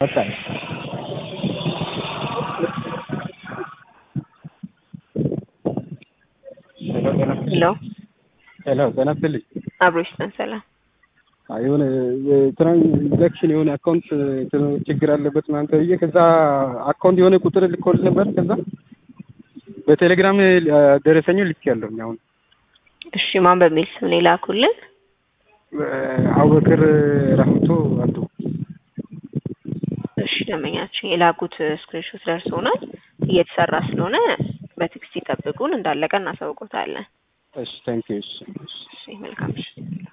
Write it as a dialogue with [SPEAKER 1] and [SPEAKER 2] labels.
[SPEAKER 1] ወጣኝ
[SPEAKER 2] ሄሎ
[SPEAKER 1] ሄሎ ጤና ይስጥልኝ።
[SPEAKER 2] አብሮ ይስጠን ሰላም።
[SPEAKER 1] አይ የሆነ የትራንዛክሽን የሆነ አካውንት ችግር አለበት ምናምን ተብዬ ከዛ አካውንት የሆነ ቁጥር ልኮልህ ነበር። ከዛ በቴሌግራም ደረሰኙን ልኬያለሁኝ። አሁን
[SPEAKER 2] እሺ ማን በሚል ስም ነው የላኩልን?
[SPEAKER 1] አቡበክር ራህመቶ አብዱ።
[SPEAKER 2] እሺ ደንበኛችን የላኩት ስክሪንሾት ደርሶናል። እየተሰራ ስለሆነ በትዕግስት ይጠብቁን። እንዳለቀ እናሳውቆታለን።
[SPEAKER 1] እሺ ታንኪዩ። እሺ
[SPEAKER 2] እሺ መልካም እሺ